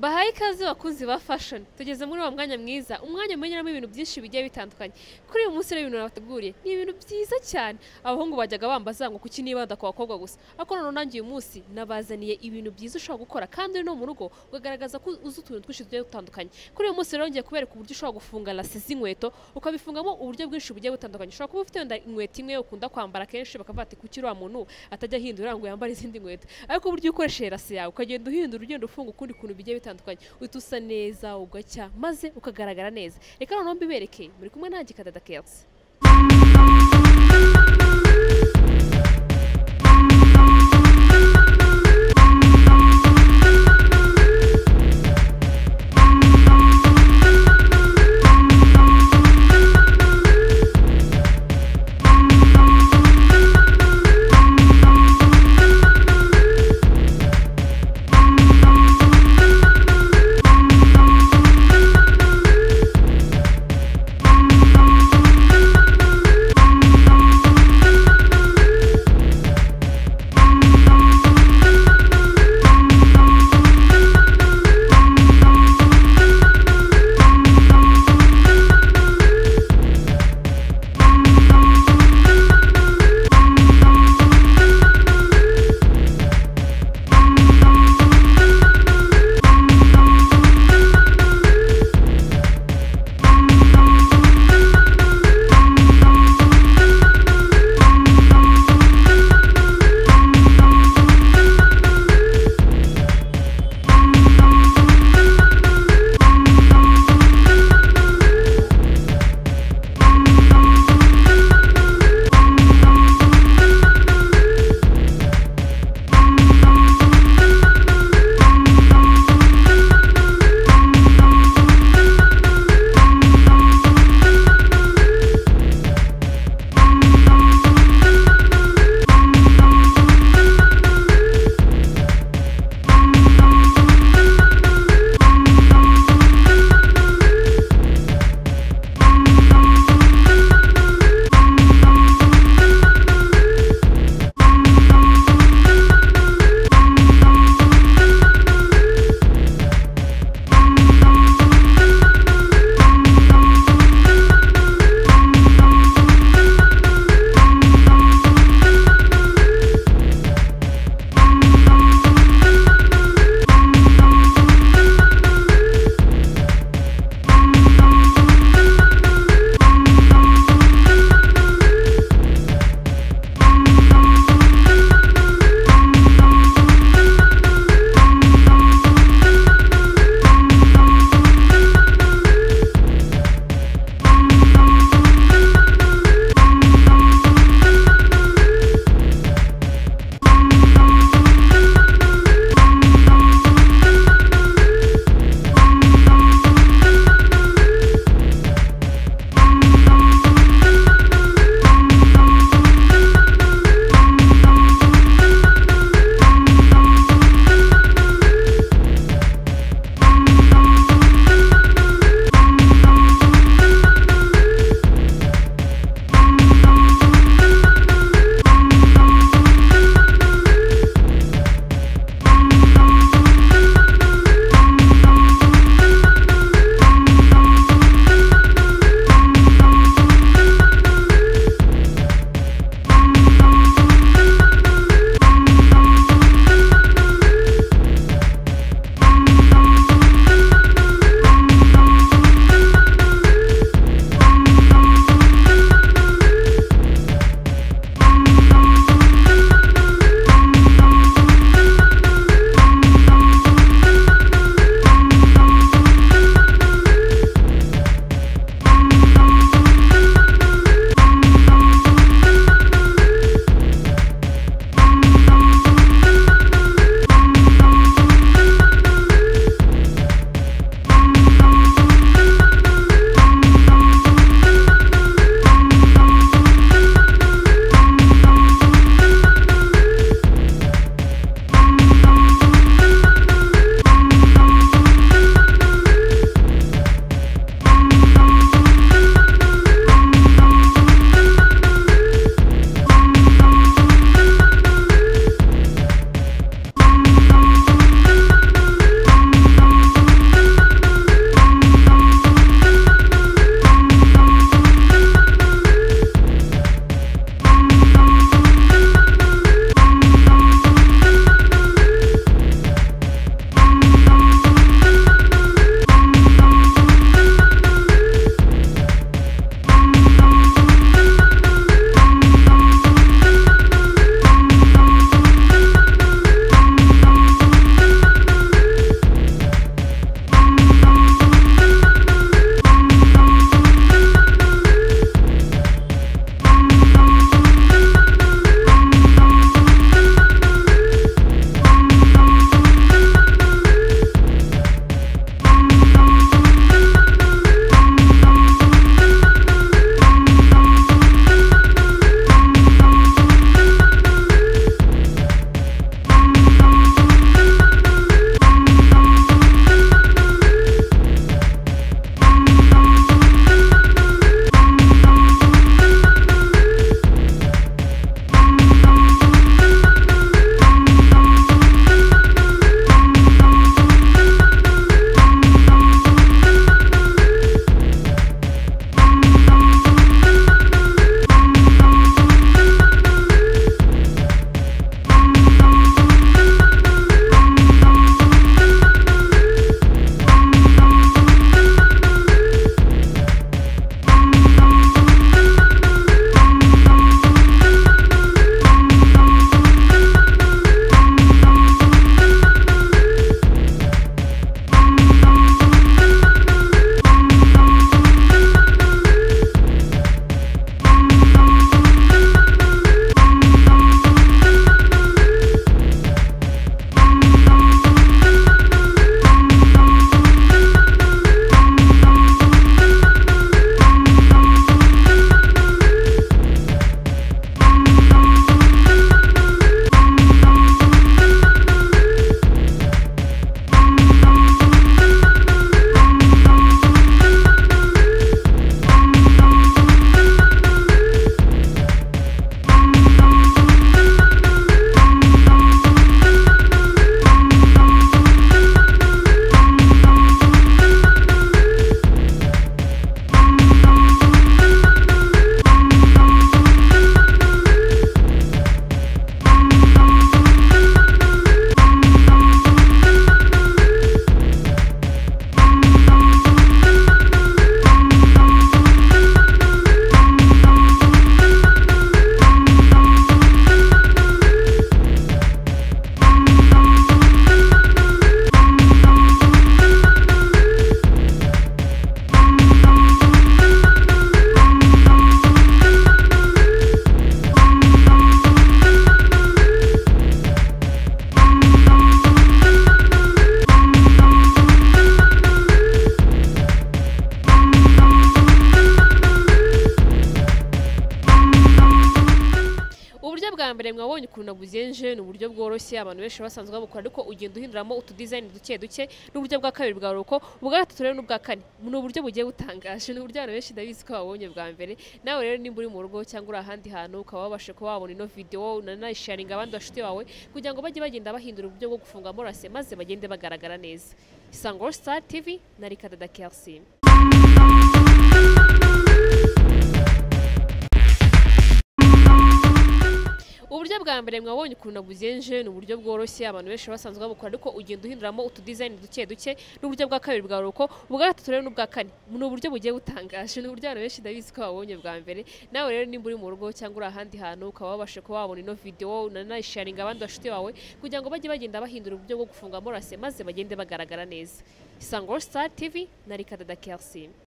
bahaye ikaze bakunzi ba fashion tugeze muri uwo mwanya mwiza umwanya umenyeramo ibintu byinshi bigiye bitandukanye kuri uyu munsi rero ibintu nabateguriye ni ibintu byiza cyane abahungu bajyaga bambaza ngo kuki nibanda ku bakobwa gusa ariko none nanjye uyu munsi nabazaniye ibintu byiza ushobora gukora kandi uri no mu rugo ukagaragaza ko uzi utuntu twinshi tugiye dutandukanye kuri uyu munsi rero ngiye kubereka uburyo ushobora gufunga lasi z'inkweto ukabifungamo uburyo bwinshi bugiye butandukanye ushobora kuba ufite wenda inkweto imwe ukunda kwambara kenshi bakavuga ati kuki uriya muntu atajya ahindura ngo yambare izindi nkweto ariko uburyo ukoresheje lasi yawe ukagenda uhindura ugenda ufunga ukundi kuntu bigiye bitandukanye uhita usa neza ugacya maze ukagaragara neza reka noneho mbibereke muri kumwe nanjye kadada kelsi mbere mwabonye ukuntu nabugenje ni uburyo bworoshye abantu benshi basanzwe babukora ariko ugenda uhinduramo utu design duke duke n'uburyo bwa kabiri bwa roko ubwa gatatu rero n'ubwa kane ni uburyo bugiye butangaje ni uburyo abantu benshi ndabizi ko babonye bwa mbere nawe rero nimba uri mu rugo cyangwa uri ahandi hantu ukaba wabasha kuba wabona ino video unanayisharinga abandi bashuti bawe kugira ngo bajye bagenda bahindura uburyo bwo gufunga morase maze bagende bagaragara neza isango All Star TV na Rikadada Kersim uburyo bwa mbere mwabonye ukuntu nabugenje ni uburyo bworoshye abantu benshi basanzwe babukora ariko ugenda uhinduramo utu design duke duke n'uburyo bwa kabiri bwa roko ubwa gatatu rero n'ubwa kane ni uburyo bugiye butangaje ni uburyo abantu benshi ndabizi ko babonye bwa mbere nawe rero nimba uri mu rugo cyangwa uri ahandi hantu ukaba wabasha kuba wabona ino video unanayisharinga abandi bashuti bawe kugira ngo bajye bagenda bahindura uburyo bwo gufunga morase maze bagende bagaragara neza isango All Star TV na Rikadada Kersim